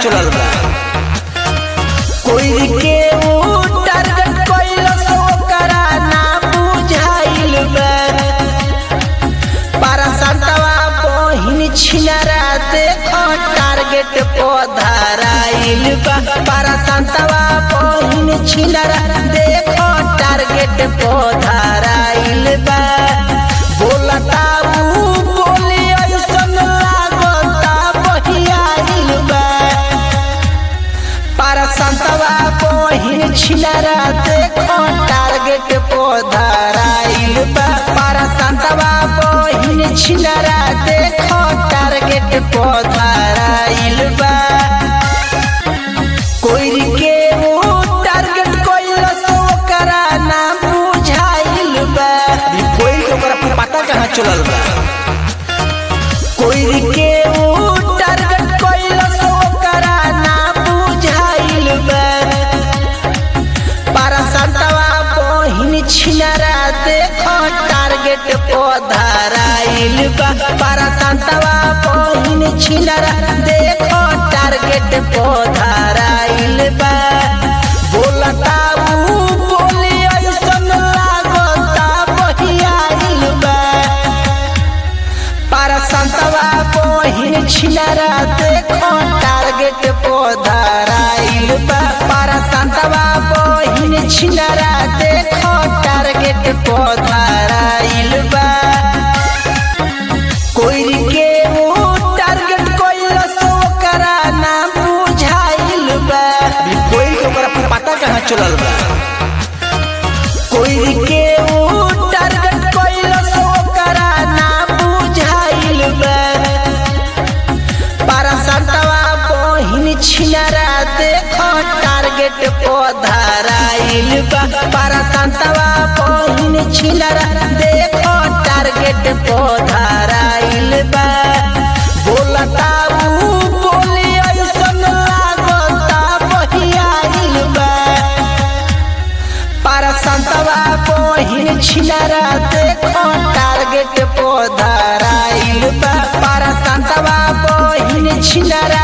चलल बा कोई के ऊ टारगेट कइलस ओकरा ना बुझाइल बा पारा संतवा बहिन छिनारा देखो टारगेट पधराइल बा पारा संतवा बहिन छिनारा देखो टारगेट पधराइल बा बोलता ऊ बोली ऐसन लागता बहियाइल बा पारा संतवा बहिन छिनारा देखो टारगेट पधराइल बा पारा संतवा बहिन छिनारा देखो टारगेट पधराइल बा कोई के वो टारगेट कइलस ओकरा ना बुझाइल बा कोई ओकरा पता कहाँ चलल बा कोई के वो टारगेट कइलस ओकरा ना बुझाइल बा पारा संतवा बहिन छिनारा देखो टारगेट पधराइल बा पारा संतवा बहिन छिनारा देखो टारगेट पधराइल बा बोलता ऊ बोली ऐसन लागता बहियाइल बा पारा संतवा बहिन छिनारा देखो टारगेट पधराइल बा पारा संतवा बहिन छिनारा देखो टारगेट पधराइल बा कोई के वो टारगेट कइलस ओकरा ना बुझाइल बा कोई ओकरा पता कहाँ चलल बा कोई के वो टारगेट कइलस ओकरा ना बुझाइल बा पारा संतवा बहिन छिनारा देखो टारगेट पधराइल बा पारा संतवा बहिन छिनारा देखो टारगेट पधराइल बा बोलता ऊ बोली ऐसन लागता बहियाइल बा पारा संतवा बहिन छिनारा देखो टारगेट पधराइल बा पारा संतवा बहिन छिनारा